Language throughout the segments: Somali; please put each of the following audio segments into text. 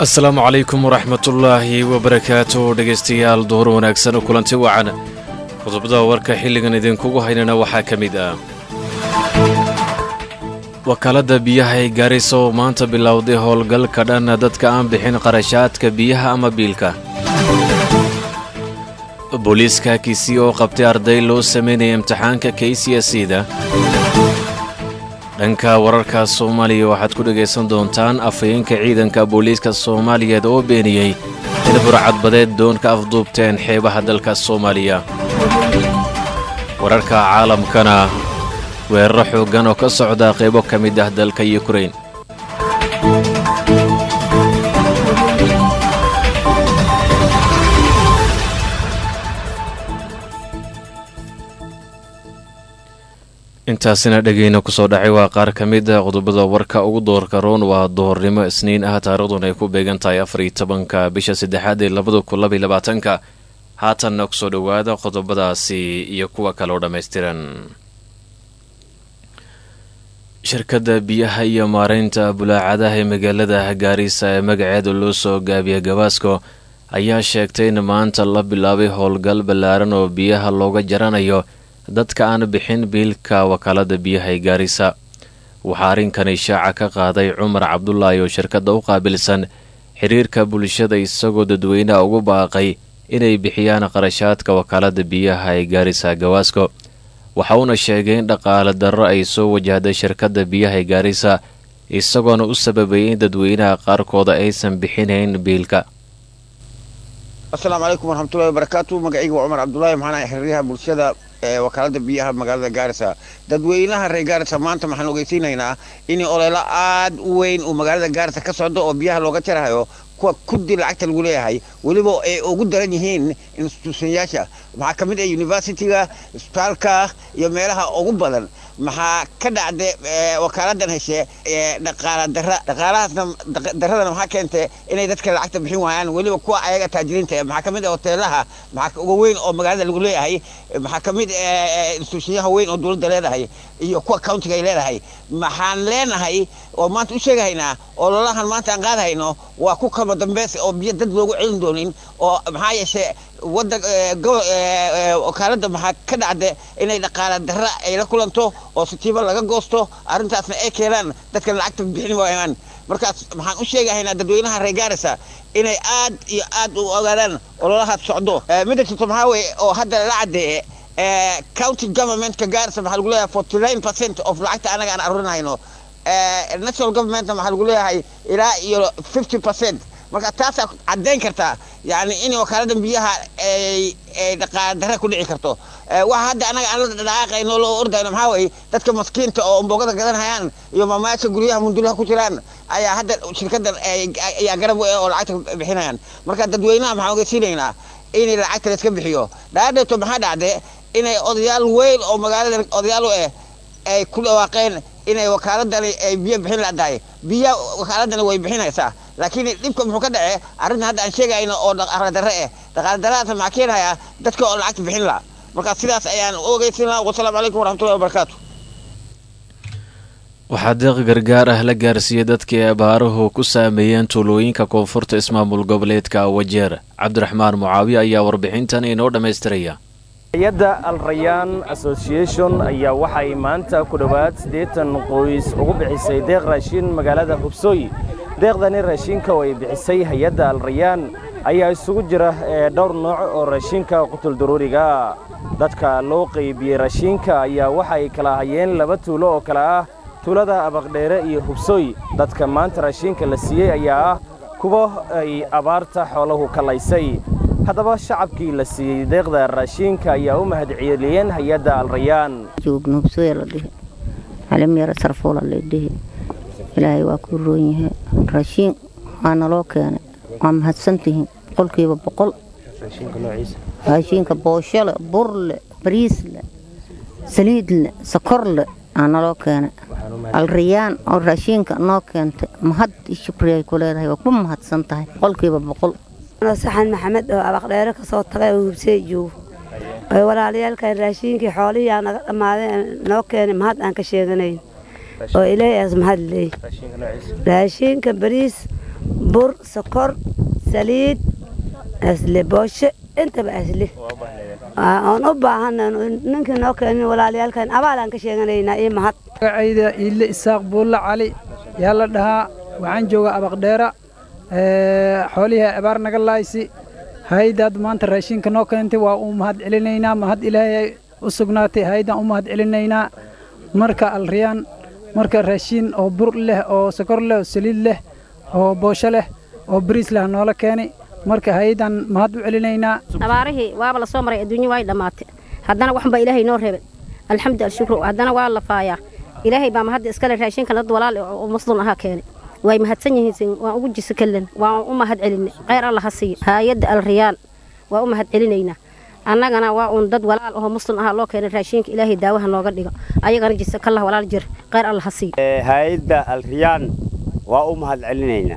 asalaamu calaykum waraxmatullaahi wabarakaatu dhegaystayaal duhur wanaagsan kulanti wacan qodobada warka xilligan idinkugu haynana waxaa ka mid ah wakaaladda biyaha ee gaarisa oo maanta bilowday howlgalka dhan dadka aan bixin qarashaadka biyaha ama biilka booliiska kisii oo qabtay arday loo sameynaya imtixaanka k c s da dhanka wararka soomaaliya waxaad ku dhegaysan doontaan afhayeenka ciidanka booliiska soomaaliyeed oo beeniyey in burcadbadeed doon ka afduubteen xeebaha dalka soomaaliya wararka caalamkana weeraro xooggan oo ka socda qaybo ka mid ah dalka yukrain intaasina dhegeyna kusoo dhacay waa qaar ka mid a qodobada warka ugu doorka roon waa duhornimo isniin ah taariikhduna ay ku beegan tahay afariyo tobanka bisha saddexaad ee labada kun labaiy labaatanka haatanna kusoo dhowaada qodobadaasi iyo kuwa kale oo dhammaystiran shirkadda biyaha iyo maareynta bulaacadaha ee magaalada gaarisa ee magaceeda loo soo gaabiya gabaasko ayaa sheegtay in maanta la bilaabay howlgal ballaaran oo biyaha looga jaranayo dadka aan bixin biilka wakaalada biyaha ee gaarisa waxaa arrinkani shaaca ka qaaday cumar cabdulaahi oo shirkadda u qaabilsan xiriirka bulshada isagoo dadweynaha ugu baaqay inay bixiyaan qarashaadka wakaalada biyaha ee gaarisa gawaasko waxa uuna sheegay in dhaqaale darro ay soo wajahday shirkadda biyaha ee gaarisa isagoona u sababayay in dadweynaha qaarkooda aysan bixinayn biilka asalaamu calaykum waraxmatullahi wabarakaatu magacayga waa cumar cabdulaahi maxaan ahay xiriiryaha bulshada ee wakaalada biyaha magaalada gaarisa dadweynaha reer gaarisa maanta waxaan ogeysiinaynaa in oleylo aad u weyn uu magaalada gaarisa ka socdo oo biyaha looga jarahayo kuwa kudi lacagta lagu leeyahay weliba ay ugu daran yihiin instituushonyaasha maxaa ka mid ah universityga isbitaalka iyo meelaha ugu badan maxaa ka dhacda wakaaladan heshe dhaqaala dara dhaqaalahaasna daradana maxaa keentay inay dadka lacagta bixin waayaan weliba kuwa ayaga taajiriinta maxaa ka mid ah hoteelaha maxaa uga weyn oo magaalada lagu leeyahay maxaa ka mid instituushonyaha weyn oo dowladda leedahay iyo kuwa countiga ay leedahay maxaan leenahay oo maanta u sheegahaynaa oo lolahan maanta aan qaadahayno waa ku kama dambeys oo biyo dad loogu celin doonin oo maxaa yeeshe wadan wakaaladda maxaa ka dhacda inay dhaqaala darra ay la kulanto oo sitiibo laga goosto arrintaasna ay keenaan dadkan lacagta bixin waayaan markaas maxaan u sheegahaynaa dadweynaha reer gaarisa inay aad iyo aad u ogaadaan ololahaas socdo midda jirto maxaa weye oo hadda la caddeeye county governmentka gaarisa maxaa lagu leeyahay forty nine percent of lacagta anaga aan arurinayno national governmentna maxaa lagu leeyahay ilaa iyo fifty percent marka taasaa caddayn kartaa yani in wakaalada biyaha ay dhaqaala darra ku dhici karto waxa hadda anaga aan la dhaqaaqayno loo ordayno maxaa weye dadka maskiinta oo mbogada gadanhayaan iyo maamayaasha guryaha mundulaha ku jiraan ayaa hadda shirkadan ayaa garab u eh oo lacagta bixinayaan marka dadweynaha maxaan ogeysiinaynaa in lacagta la iska bixiyo dhaadheeto maxaa dhacde inay odayaal weyn oo magaalada odayaal u eh ay ku dhawaaqeen inay wakaaladani ay biyo bixin ladahay biya wakaaladani way bixinaysaa laakiin dhibka muxuu ka dhace arrinta hadda aan sheegayno oo dhaqaala darre eh dhaqaala darradaas maxaa keenayaa dadka oo lacagta bixin laha marka sidaas ayaan u ogeysin laha wasalaamu calaykum waraxmatullahi wabarakaatu waxaa deeq gargaar ah la gaarsiiyey dadkii abaaruhu ku saameeyeen tuulooyinka koonfurta ismaamul goboleedka wajeer cabdiraxmaan mucaawiye ayaa warbixintan inoo dhammaystiraya hay-adda al rayaan association ayaa waxay maanta ku dhowaad siddeetan qoys ugu bixisay deeq raashiin magaalada hubsooy deeqdani raashiinka oo ay bixisay hay-adda al rayaan ayaa isugu jira dhowr nooc oo raashiinka qutuldaruuriga dadka loo qaybiyey raashiinka ayaa waxay kala hayeen laba tuulo oo kale ah tuulada abaqdheere iyo hubsooy dadka maanta raashiinka la siiyey ayaa ah kuwa ay abaarta xoolahu kalaysay haddaba shacabkii la siiyey deeqda raashiinka ayaa u mahadceliyeen hay-adda alrayaan joogno hubsooya la dhihi calim yara sarfuula la dhihi ilaahay waa ku roon yahay raashiin waa naloo keenay waa mahadsantihiin boqolkiiba boqol raashiinka booshole burle bariisle saliidle sokorle aa naloo keenay alrayaan oo raashiinka noo keentay mahad i shukriay ku leedahay waa ku mahadsan tahay boqolkiiba boqol saxan maxamed oo abaqdheere ka soo tagay oo hubsee joogo oy walaalayaalkan raashiinkii xoolihii aa naga dhammaadeen noo keenay mahad aan ka sheeganayn oo ilaahay aas mahad leey raashiinka bariis bur sokor saliid asle booshe intaba asle oon u baahana ninkii noo keenin walaalayaalkan abaalaan ka sheeganaynaa iyo mahad magacayda iille isaaq buulla cali yaa la dhahaa waxaan joogaa abaqdheera xoolihii abaar naga laaysi haydaad maanta raashinka noo keentay waa u mahad celinaynaa mahad ilaahay u sugnaatay haydaan u mahad celinaynaa marka alriyaan marka raashin oo bur leh oo sokor leh oo saliid leh oo boosho leh oo bariis leh noola keenay marka haydaan mahad u celinaynaa abaarihii waaba la soo maray adduunyo way dhammaatay haddana waxba ilaahay noo reebay alxamdu alshukru haddana waa la faayaa ilaahay baa mahadda iskale raashinkan dad walaal oo muslim ahaa keenay way mahadsan yihiin waan ugu jisa kallen waan u mahad celinay kheyr alla ha siiyo haayadda alriyaan waa u mahad celinaynaa annagana waa uun dad walaal oo muslim ahaa loo keenay raashinka ilaahay daawaha nooga dhigo ayagana jisa kallah walaal jir kheyr alla ha siiyo haayadda alriyaan waa u mahad celinaynaa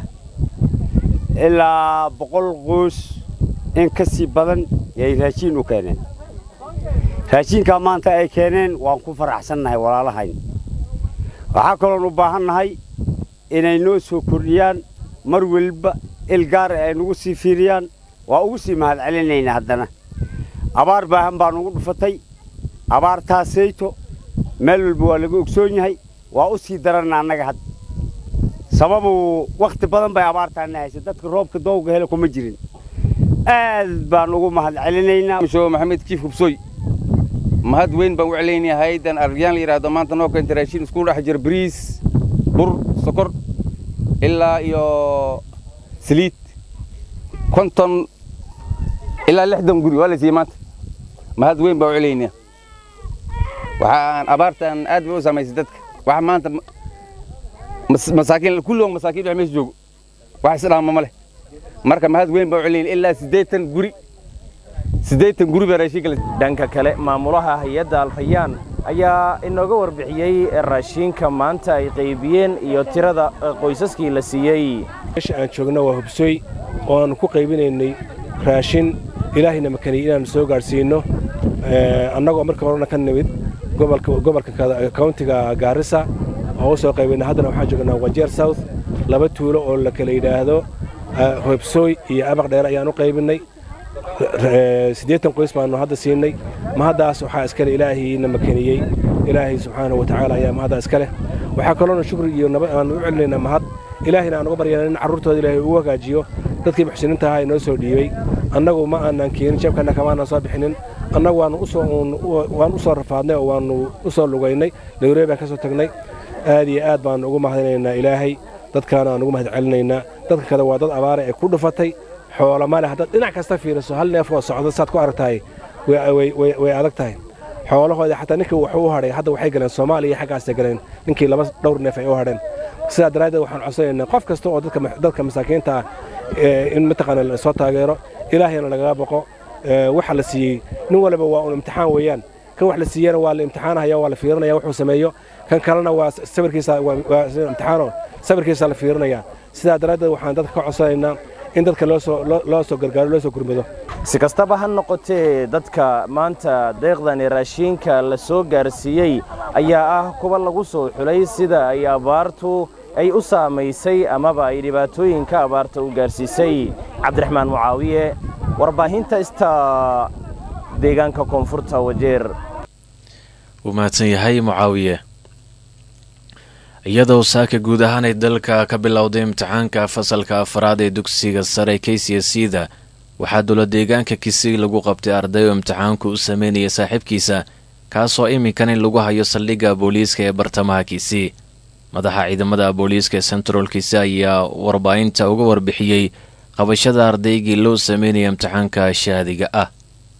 ilaa boqol qoys in ka sii badan yay raashiin u keeneen raashiinkaa maanta ay keeneen waan ku faraxsannahay walaalahayn waxaa kaloon u baahannahay inay noo soo kordhiyaan mar weliba il gaara ay nagu sii fiiriyaan waa ugu sii mahad celinaynaa haddana abaar baahan baa nugu dhufatay abaartaasayto meel walba waa laga ogsoon yahay waa u sii daranna annaga had sababu wakhti badan bay abaartaana haysa dadka roobka doowga hele kuma jirin aad baan ugu mahad celinaynaa sho maxamed kiif hubsooy mahad weyn baan u celaynayaa haydan aryaan la yidhaahdo maanta noo keenta raashin isku dhex jira bariis bur sokor ilaa iyo saliid konton ilaa lixdan guri waa la siiyey maanta mahad weyn baan u celaynayaa waxaan abaartan aad bay u saamaysay dadka waxa maanta masaakiin kulligood masaakiin dhex meesha joogo wax isdhaama ma leh marka mahad weyn baan u celinaya ilaa siddeetan guri siddeetan guri baa raashinka dhanka kale maamulaha hay-adda alrayaan ayaa inooga warbixiyey raashiinka maanta ay qaybiyeen iyo tirada qoysaskii la siiyey meesha aan joogno waa hubsooy oo aanu ku qaybinaynay raashin ilaahayna makaniyey inaannu soo gaadhsiinno annagoo marka horena ka nimid gobolka kauntiga gaarisa oo u soo qaybinay haddana waxaan joognaa wajeer south laba tuulo oo la kala yidhaahdo hobsooy iyo abaq dheere ayaan u qaybinnay siddeetan qoys baannu hadda siinay mahaddaas waxaa iskale ilaahayna makaniyey ilaahay subxaanahu watacaala ayaa mahaddaa iska leh waxaa kaloona shukri iyo nabad aanu u celinaynaa mahad ilaahayna aan uga baryana in carruurtooda ilaahay uu hagaajiyo dadkii muxsiniinta ahaa inoo soo dhiibey annagu ma aanan keenin jabkanna kamaanan soo bixinin annagu waannu waan u soo rafaadnay oo waannu u soo lugaynay nairobi baan ka soo tagnay aad iyo aad baannu ugu mahadinaynaa ilaahay dadkaana aan ugu mahad celinaynaa dadka kale waa dad abaare ay ku dhufatay xoolo male haddaad dhinac kasta fiiriso hal neef oo socda saad ku aragtahay way adag tahay xoolahooda xataa ninkii wuxuu u hadhay hadda waxay galeen soomaaliya iyo xaggaasay galeen ninkii laba dhowr neef ay u hadheen sidaa daraaddeed waxaan codsanaynaa qof kasta oo dadka masaakiinta ah in mataqaana la soo taageero ilaahayna lagaga boqo waxa la siiyey nin waliba waa un imtixaan weeyaan kan wax la siiyana waa la imtixaanahaya waa la fiirinaya wuxuu sameeyo kan kalena waa sawirkiisa waa imtixaano sawirkiisa la fiirinaya sidaa daraaddeed waxaan dadka ka codsanaynaa in dadka loo soo gargaaro loo soo gurmado si kastaba ha noqotee dadka maanta deeqdani raashiinka la soo gaarsiiyey ayaa ah kuwa lagu soo xulay sida ay abaartu ay u saamaysay amaba ay dhibaatooyinka abaarta u gaarsiisay cabdiraxmaan mucaawiye warbaahinta ista deegaanka koonfurta wajeer wuu mahadsan yahay mucaawiye iyadoo saaka guud ahaan ay dalka ka bilowday imtixaanka fasalka afraad ee dugsiga sare k c c da waxaa dowla deegaanka kisig lagu qabtay arday oo imtixaanku u sameynaya saaxiibkiisa kaasoo iminkan in lagu hayo saldhigga booliiska ee bartamaha kisii madaxa ciidamada booliiska ee central kisi ayaa warbaahinta uga warbixiyey qabashada ardaygii loo sameynaya imtixaanka shaadiga ah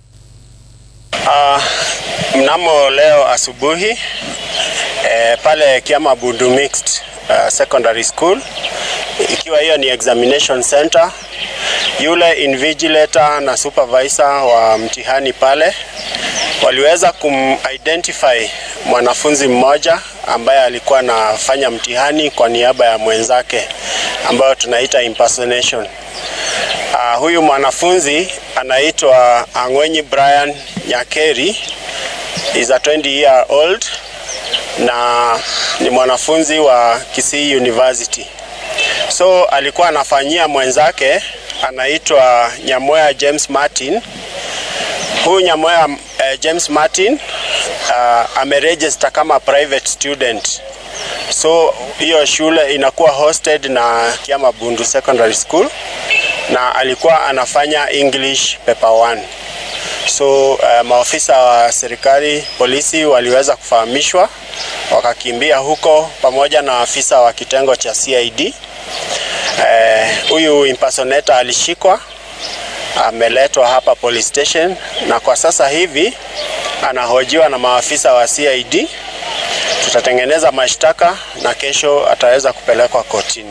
Uh, mnamo leo asubuhi eh, pale Kiama Bundu Mixed uh, Secondary School ikiwa hiyo ni examination center, yule invigilator na supervisor wa mtihani pale waliweza kumidentify mwanafunzi mmoja ambaye alikuwa anafanya mtihani kwa niaba ya mwenzake ambayo tunaita impersonation. Uh, huyu mwanafunzi anaitwa Ang'wenyi Brian Nyakeri is a 20 year old na ni mwanafunzi wa Kisii University. so alikuwa anafanyia mwenzake anaitwa Nyamoya James Martin. Huyu Nyamoya uh, James Martin uh, ameregister kama private student so hiyo shule inakuwa hosted na Kiama Bundu Secondary School na alikuwa anafanya English paper 1 so uh, maofisa wa serikali polisi waliweza kufahamishwa wakakimbia huko pamoja na afisa wa kitengo cha CID. Huyu uh, impersonator alishikwa ameletwa hapa police station na kwa sasa hivi anahojiwa na maafisa wa CID. Tutatengeneza mashtaka na kesho ataweza kupelekwa kotini.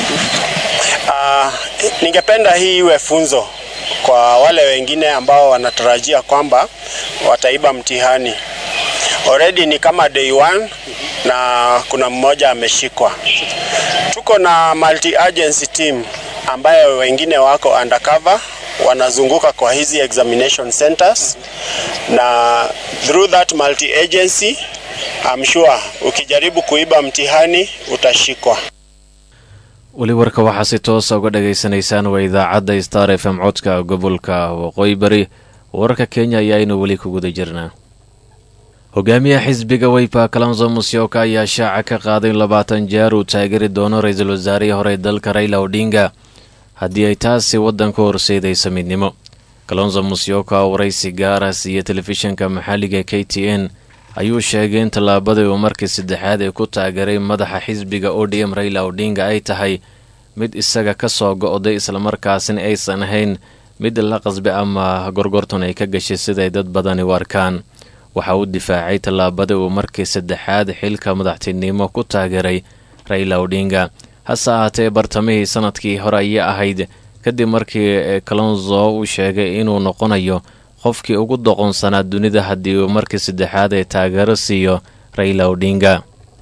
Uh, ningependa hii iwe funzo kwa wale wengine ambao wanatarajia kwamba wataiba mtihani. Already ni kama day one na kuna mmoja ameshikwa. Tuko na multi agency team ambayo wengine wako undercover wanazunguka kwa hizi examination centers na through that multi agency I'm sure ukijaribu kuiba mtihani utashikwa. weli warka waxaa si toosa uga dhagaysanaysaan waa idaacadda star f m codka gobolka waqooyi bari wararka kenya ayaaynu weli ku guda jirnaa hogaamiyaha xisbiga weypa kalonzo musyoka ayaa shaaca ka qaaday in labaatan jeer uu taageeri doono ra-iisul wasaarihii hore dalka raila odhinga haddii ay taasi waddanka horseedaysa midnimo kalonzo musyoka oo waraysi gaara siiya telefishinka maxalliga k t n ayuu sheegay in tallaabadii uu markii saddexaad ee ku taageeray madaxa xisbiga o d m raila odhinga ay tahay mid isaga ka soo go'day islamarkaasina aysan ahayn mid la qasbe ama gorgorton ay ka gashay siday dad badani u arkaan waxa uu difaacay tallaabadii uu markii saddexaad xilka madaxtinimo ku taageeray raila odhinga hase ahaatee bartamihii sanadkii hore ayay ahayd kadib markii kalonzo uu sheegay inuu noqonayo qofkii ugu doqonsanaa dunida haddii uu markii saddexaad ee taageero siiyo raila odhinga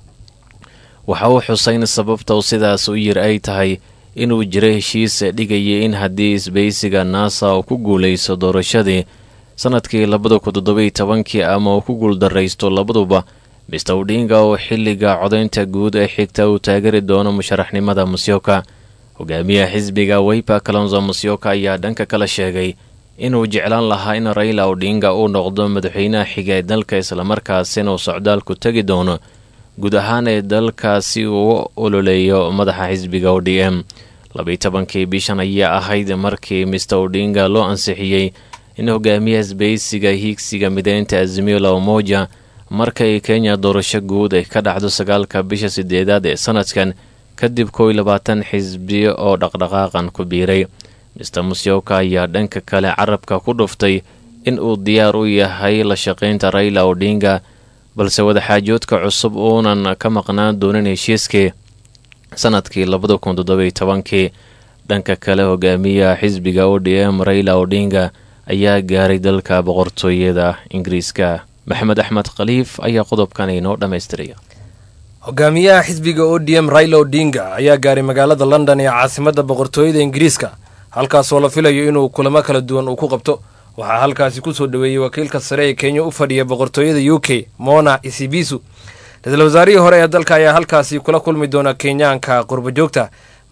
waxa uu xusay in sababta uu sidaas u yir ay tahay inuu jiro heshiis dhigayay in haddii isbaysiga naasa uu ku guulayso doorashadii sanadkii labada kun toddobiy tobankii ama uu ku guuldaraysto labaduba mister odhinga oo xilliga codaynta guud ee xigta uu taageeri doono musharaxnimada musyoka hogaamiyaha xisbiga weypa kalonzo musyoka ayaa dhanka kala sheegay inuu jeclaan lahaa in raila odhinga uu noqdo madaxweynaha xiga ee dalka islamarkaasina uu socdaalku tegi doono guud ahaan ee dalkaasi uu u ololeeyo madaxa xisbiga o d m labaiy tobankii bishan ayaa ahayd markii mister odhinga loo ansixiyey in hogaamiyaha isbaysiga hiigsiga mideynta azimio la umoja markay kenya doorasho guud ay ka dhacdo sagaalka bisha sideedaad ee sanadkan kadib kow iyo labaatan xisbiyo oo dhaqdhaqaaqan ku biiray mister musyoka ayaa dhanka kale carabka ku dhuftay in uu diyaar u yahay la shaqaynta raila odhinga balse wadaxaajoodka cusub uunan ka maqnaan doonin heshiiskii sanadkii labada kun toddobiy tobankii dhanka kale hogaamiyaha xisbiga o d m raila odhinga ayaa gaaray dalka boqortooyada ingiriiska maxamed axmed khaliif ayaa qodobkan inoo dhammaystiraya hogaamiyaha xisbiga o d m raila odinga ayaa gaaray magaalada london ee caasimadda boqortooyada ingiriiska halkaasoo la filayo inuu kulamo kala duwan uu ku qabto waxaa halkaasi kusoo dhoweeyey wakiilka sare ee kenya u fadhiya boqortooyada u k mona isibisu ra-iisul wasaarihii hore ee dalka ayaa halkaasi kula kulmi doona kenyaanka qurbajoogta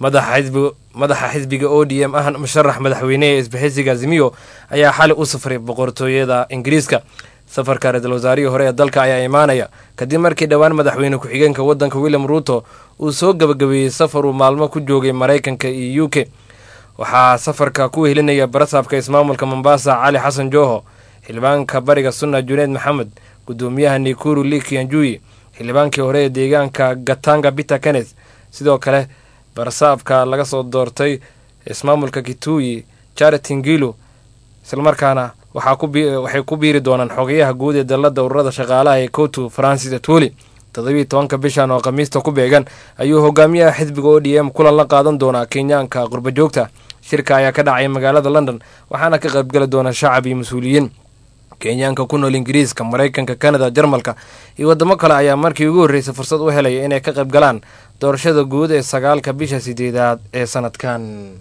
madaxa xisbiga o d m ahna musharax madaxweyne ee isbahaysiga azimiyo ayaa xali u safray boqortooyada ingiriiska safarka ra-iisul wasaarihii hore ee dalka ayaa imaanaya kadib markii dhowaan madaxweyne ku-xigeenka waddanka william ruuto uu soo gabagabeeyey safar uu maalmo ku joogay maraykanka iyo u k waxaa safarka ku wehelinaya barasaabka ismaamulka mombasa cali xasan jooho xildhibaanka bariga sunna juneed maxamed gudoomiyaha nikuru liki anjuyi xildhibaankii hore ee deegaanka gatanga peter kenneth sidoo kale barasaabka laga soo doortay ismaamulka kituyi charity ngilu islamarkaana waxay ku biiri doonaan xogayaha guud ee dalladda ururada shaqaalaha ee kotu francis atwoli toddobiiy tobanka bishan oo khamiista ku beegan ayuu hogaamiyaha xisbiga o d m kulan la qaadan doonaa kenyaanka qurbajoogta shirka ayaa ka dhacay magaalada london waxaana ka qaybgeli doona shacab iyo mas-uuliyiin kenyaanka ku nool ingiriiska maraykanka kanada jarmalka iyo waddamo kale ayaa markii ugu horreysay fursad u helaya inay ka qayb galaan doorashada guud ee sagaalka bisha sideedaad ee sanadkan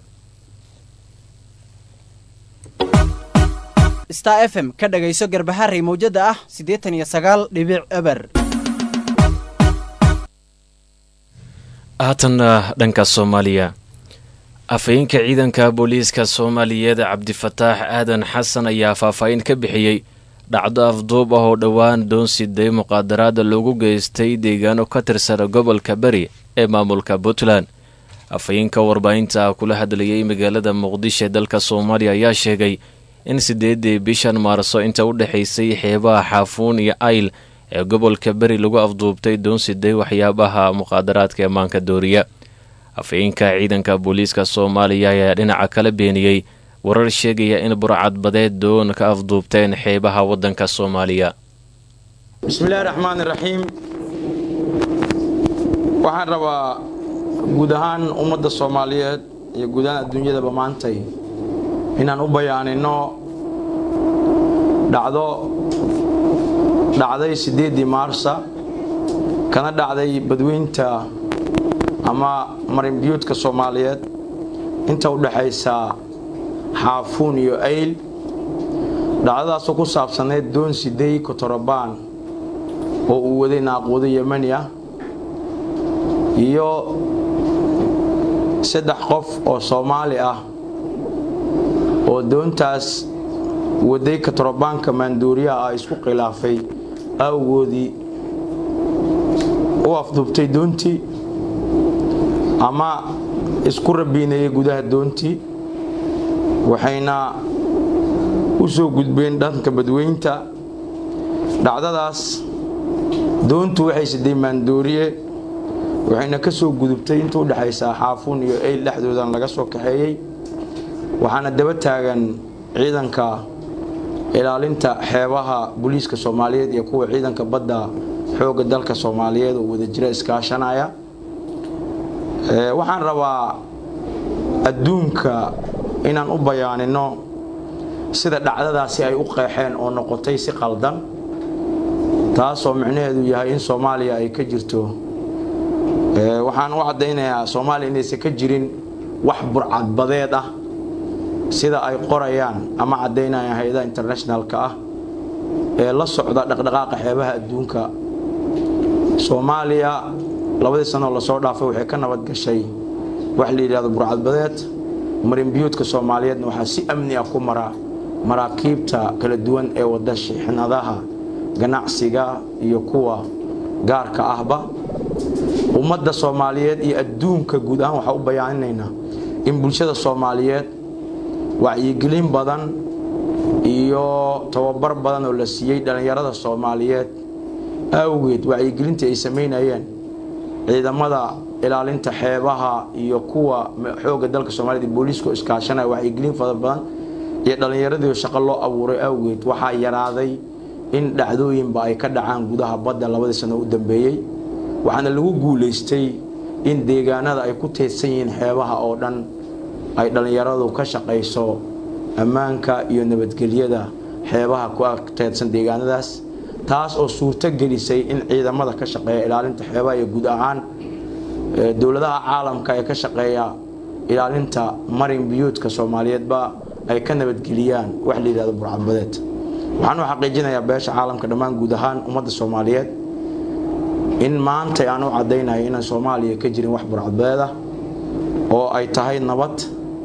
star f m ka dhagayso garbaharey mawjada ah siddeetan iyo sagaal dhibic eber haatanna dhanka soomaaliya afhayeenka ciidanka booliiska soomaaliyeed cabdifataax aadan xasan ayaa faahfaahin ka bixiyey dhacdo afduub ah oo dhowaan doonsiday muqaadaraada loogu geystay deegaano ka tirsan gobolka beri ee maamulka puntland afhayeenka warbaahinta kula hadlayay magaalada muqdisho ee dalka soomaaliya ayaa sheegay in sideedii bishan maarso inta u dhexaysay xeebaha xaafuun iyo ayl ee gobolka beri lagu afduubtay doonsiday waxyaabaha muqaadaraadka ee maanka dooriya afhayeenka ciidanka booliiska soomaaliya ayaa dhinaca kala beeniyey warar sheegaya in burcadbadeed doon ka afduubteen xeebaha waddanka soomaaliya bismillahi raxmaan iraxiim waxaan rabaa guud ahaan ummadda soomaaliyeed iyo guud ahaan adduunyadaba maantay inaan u bayaanino dhacdo dhacday siddeeddii maarsa kana dhacday badweynta ama marinbiyuudka soomaaliyeed inta u dhexaysa xaafuun iyo ayl dhacdadaasoo ku saabsanayd doon sidey kotorobaan oo uu waday naaquudo yemani ah iyo saddex qof oo soomaali ah oo doontaas waday kotorobaanka maanduuriyaha ah isku khilaafay awgoodii u afduubtay doontii ama isku rabiinayay gudaha doontii waxayna u soo gudbeen dhanka badweynta dhacdadaas doontu waxay siday maandooriye waxayna ka soo gudubtay inta u dhexaysaa xaafuun iyo eyl dhexdoodan laga soo kaxeeyey waxaana daba taagan ciidanka ilaalinta xeebaha booliiska soomaaliyeed iyo kuwa ciidanka badda xoogga dalka soomaaliyeed oo wadajira iskaashanaya waxaan rabaa adduunka inaan u bayaanino sida dhacdadaasi ay u qeexeen oo noqotay si qaldan taasoo micnaheedu yahay in soomaaliya ay ka jirto waxaan u caddaynayaa soomaaliya inaysan ka jirin wax burcadbadeed ah sida ay qorayaan ama caddaynayaan hay-adaha internationalka ah ee la socda dhaqdhaqaaqa xeebaha adduunka soomaaliya labadii sanoo lasoo dhaafay waxay ka nabad gashay wax la yidhahdo burcadbadeed marinbiyuudka soomaaliyeedna waxaa si amni ah ku mara maraakiibta kala duwan ee wada shixnadaha ganacsiga iyo kuwa gaarka ahba ummadda soomaaliyeed iyo adduunka guud ahaan waxaa u bayaaninaynaa in bulshada soomaaliyeed wacyigelin badan iyo tababar badan oo la siiyey dhallinyarada soomaaliyeed awgeed wacyigelintii ay samaynayeen ciidamada ilaalinta xeebaha iyo kuwa xoogga dalka soomaaliyed booliiska iskaashanaya wacyigelin fara badan iyo dhallinyaradii shaqo loo abuuray awgeed waxaa yaraaday in dhacdooyinba ay ka dhacaan gudaha badda labadii sano u dambeeyey waxaana lagu guulaystay in deegaanada ay ku teedsan yihiin xeebaha oo dhan ay dhallinyaradu ka shaqayso ammaanka iyo nabadgelyada xeebaha ku teedsan deegaanadaas taas oo suurto gelisay in ciidamada ka shaqeeya ilaalinta xeebaha iyo guud ahaan dowladaha caalamka ee ka shaqeeya ilaalinta marin biyuudka soomaaliyeedba ay ka nabadgeliyaan wax la yidhahdo burcadbadeed waxaan u xaqiijinayaa beesha caalamka dhammaan guud ahaan ummadda soomaaliyeed in maanta aan u caddaynayo inaan soomaaliya ka jirin wax burcadbadeed ah oo ay tahay nabad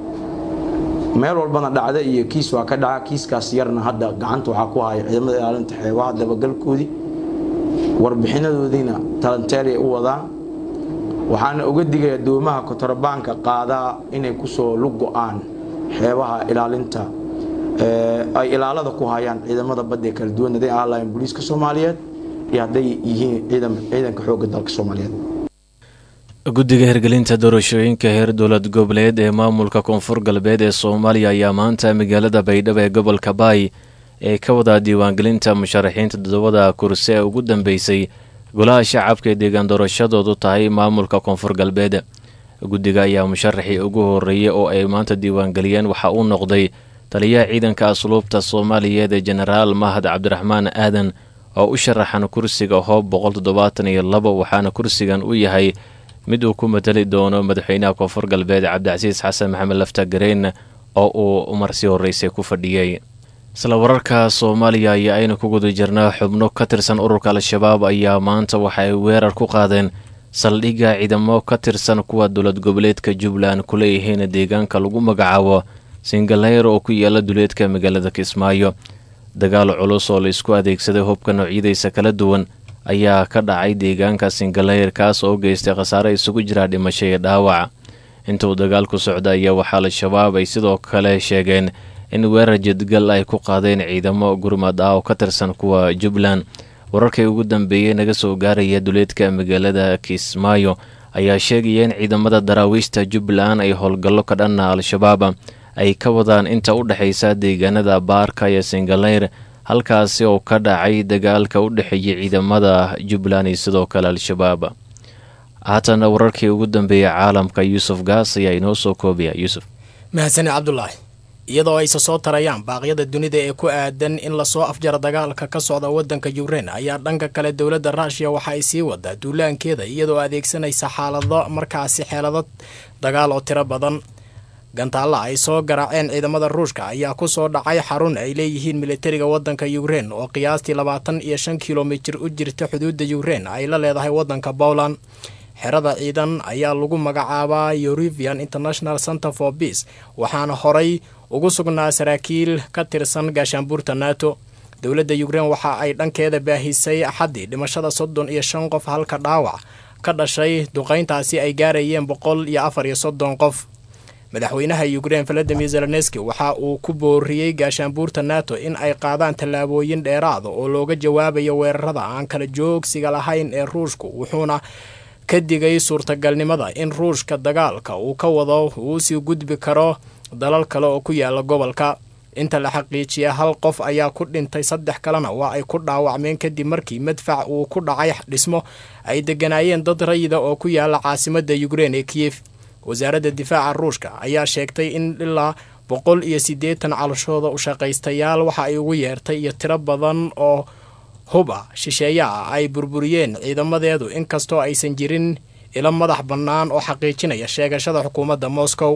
meel walbana dhacda iyo kiis waa ka dhaca kiiskaas yarna hadda gacanta waxaa ku haya ciidamada ilaalinta xeebaha dabagalkoodii warbixinadoodiina talanteelay u wadaan waxaana uga digaya doomaha kotorabaanka qaadaa inay kusoo lug go-aan xeebaha ilaalinta ay ilaalada ku hayaan ciidamada badda ee kala duwan haday ahaan lahayn booliiska soomaaliyeed iyo hadday yihiin ciidanka xoogga dalka soomaaliyeed guddiga hirgelinta doorashooyinka heer dowlad goboleed ee maamulka koonfur galbeed ee soomaaliya ayaa maanta magaalada baydhabo ee gobolka baay ee ka wadaa diiwaangelinta musharaxiinta toddobada kursi ee ugu dambeysay golaha shacabka ee deegaan doorashadoodu tahay maamulka koonfur galbeed guddiga ayaa musharaxii ugu horeeyay oo ay maanta diiwaangeliyeen waxa uu noqday taliyaha ciidanka asluubta soomaaliyeed ee jenaraal mahad cabdiraxmaan aadan oo u sharaxan kursiga hoob boqol toddobaatan iyo labo waxaana kursigan u yahay mid uu ku matali doono madaxweynaha koonfur galbeed cabdicasiis xasan maxamed lafta gareen oo uu marsi horreysay ku fadhiyey isla wararka soomaaliya ayaa aynu ku guda jirnaa xubno ka tirsan ururka al-shabaab ayaa maanta waxa ay weerar ku qaadeen saldhigga ciidamo ka tirsan kuwa dowlad goboleedka jubbaland ku leeyihiin deegaanka lagu magacaabo singaleyr oo ku yaala duleedka magaalada kismaayo dagaal culus oo la isku adeegsaday hubka noocyadiisa kala duwan ayaa ka dhacay deegaanka singaleyr kaas oo geystay khasaare isugu jira dhimasho iyo dhaawac inta uu dagaalku socda ayaa waxaa al-shabaab ay sidoo kale sheegeen in weerar jadgal ay ku qaadeen ciidamo gurmad ah oo ka tirsan kuwa jubbaland wararkii ugu dambeeyey naga soo gaaraya duleedka magaalada kismaayo ayaa sheegaya in ciidamada daraawiishta jubbaland ay howlgallo ka dhanna al-shabaab ay ka wadaan inta u dhexaysa deegaanada baarka iyo singaleyr halkaasi oo ka dhacay dagaalka u dhexeeyay ciidamada jubbaland iyo sidoo kale al-shabaab haatana wararkii ugu dambeeyay caalamka yuusuf gaas ayaa inoo soo koobaya yuusuf mahadsane cabdulaahi iyadoo ayse soo tarayaan baaqyada dunida ee ku aadan in lasoo afjaro dagaalka ka socda waddanka yukrain ayaa dhanka kale dowladda ruushiya waxa ay sii wadaa duulaankeeda iyadoo adeegsanaysa xaalado markaasi xeelado dagaal oo tiro badan gantaalla ay soo garaaceen ciidamada ruushka ayaa ku soo dhacay xarun ay leeyihiin militariga waddanka yukrain oo qiyaastii labaatan iyo shan kilomitir u jirta xuduudda yukrain ay la leedahay waddanka bowland xerada ciidan ayaa lagu magacaabaa eurivian international center for peace waxaana horay ugu sugnaa saraakiil ka tirsan gaashaanbuurta nato dowladda yukrain waxa ay dhankeeda baahisay axaddii dhimashada soddon iyo shan qof halka dhaawac ka dhashay duqayntaasi ay gaarayeen boqol iyo afar iyo soddon qof madaxweynaha yukrain valadimir zelenski waxa uu ku booriyey gaashaanbuurta nato in ay qaadaan tallaabooyin dheeraada oo looga jawaabayo weerarada aan kala joogsiga lahayn ee ruushku wuxuuna ka digay suurtagalnimada in ruushka dagaalka uu ka wado uu sii gudbi karo dalal kale oo ku yaala gobolka inta la xaqiijiya hal qof ayaa ku dhintay saddex kalena waa ay ku dhaawacmeen kadib markii madfac uu ku dhacay dhismo ay deganaayeen dad rayida oo ku yaala caasimadda yukrain ee kiyef wasaaradda difaaca ruushka ayaa sheegtay in ilaa boqol iyo siddeetan calashooda u shaqaystayaal waxa ay ugu yeertay iyo tiro badan oo hub ah shisheeye ah ay burburiyeen ciidamadeedu inkastoo aysan jirin ilo madax bannaan oo xaqiijinaya sheegashada xukuumadda moscow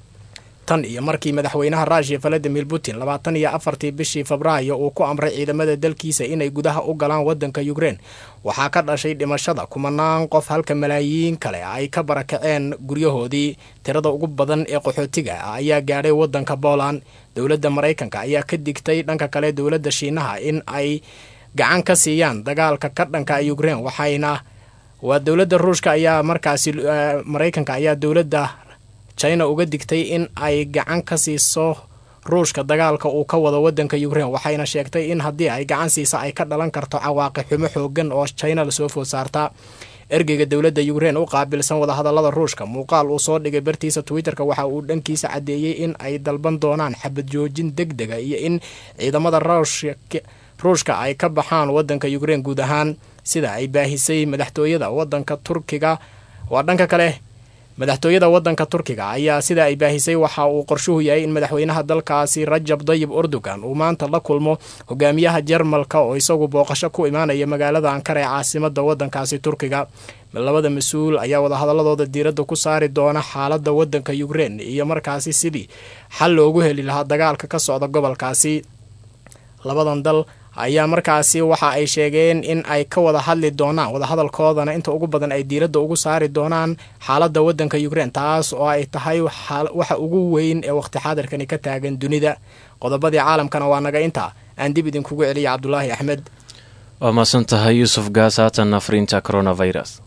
tan iyo markii madaxweynaha ruushiya valadimir putin labaatan iyo afartii bishii febraayo uu ku amray ciidamada dalkiisa inay gudaha u galaan waddanka yukrain waxaa ka dhashay dhimashada kumanaan qof halka malaayiin kale ay ka barakaceen guryahoodii tirada ugu badan ee qaxootiga ah ayaa gaadhay waddanka booland dowladda maraykanka ayaa ka digtay dhanka kale dowladda shiinaha in ay gacan ka siiyaan dagaalka ka dhanka yukrain waxayna waa dowladda ruushka ayaa markaasi maraykanka ayaa dowladda china uga digtay in ay gacan ka siiso ruushka dagaalka uu ka wado waddanka yukrain waxayna sheegtay in haddii ay gacan siisa ay ka dhalan karto cawaaqi xumo xoogan oo china lasoo food saarta ergeyga dowladda yukrain u qaabilsan wadahadallada ruushka muuqaal uu soo dhigay bartiisa twitterka waxa uu dhankiisa caddeeyey in ay dalban doonaan xabad joojin deg dega iyo in ciidamada ruushka ay ka baxaan waddanka yukrain guud ahaan sida ay baahisay madaxtooyada waddanka turkiga waa dhanka kale madaxtooyada waddanka turkiga ayaa sida ay baahisay waxa uu qorshuhu yahay in madaxweynaha dalkaasi rajab dayib erdogan uu maanta la kulmo hogaamiyaha jarmalka oo isagu booqasho ku imaanaya magaalada ankara ee caasimada waddankaasi turkiga labada mas-uul ayaa wadahadaladooda diiradda ku saari doona xaaladda waddanka yukrain iyo markaasi sidii xal loogu heli lahaa dagaalka ka socda gobolkaasi labadan dal ayaa markaasi waxa ay sheegeen in ay ka wada hadli doonaan wadahadalkoodana inta ugu badan ay diiradda ugu saari doonaan xaaladda waddanka yukrain taas oo ay tahay waxa ugu weyn ee waqti xaadirkani ka taagan dunida qodobadii caalamkana waa naga intaa aan dib idinkugu celiya cabdulaahi axmed waa mahadsan tahay yuusuf gaas haatan afriinta coronavirus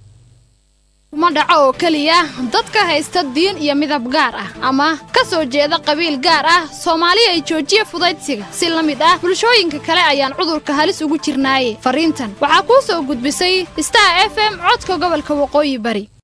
uma dhaco oo keliya dadka haysta diin iyo midab gaar ah ama ka soo jeeda qabiil gaar ah soomaali ay joojiya fudaydsiga si la mid ah bulshooyinka kale ayaan cudurka halis ugu jirnaaye fariintan waxaa kuu soo gudbisay star f m codka gobolka waqooyi bari